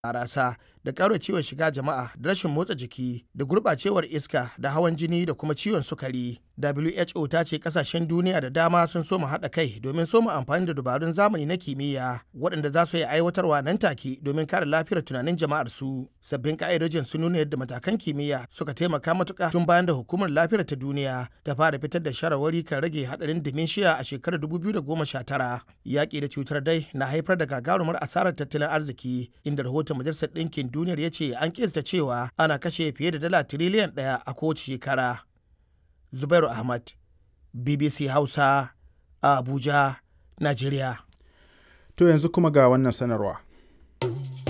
barasa da ciwon shiga jama'a da rashin motsa jiki da gurɓacewar iska da hawan jini da kuma ciwon sukari who ta ce kasashen duniya da dama sun soma haɗa kai domin soma amfani da dabarun zamani na kimiyya waɗanda za su yi aiwatarwa nan take domin kare lafiyar tunanin jama'ar su sabbin ka'idojin sun nuna yadda matakan kimiyya suka taimaka matuƙa tun bayan da hukumar lafiyar ta duniya ta fara fitar da shawarwari kan rage haɗarin dementia a shekarar 2019 yaƙi da cutar dai na haifar da gagarumar asarar tattalin arziki inda rahoton majalisar ɗinkin duniyar ya ce an kista cewa ana kashe fiye da dala tiriliyan ɗaya a kowace shekara. Zubairu Ahmad, BBC Hausa, a Abuja, Najeriya. To yanzu kuma ga wannan sanarwa.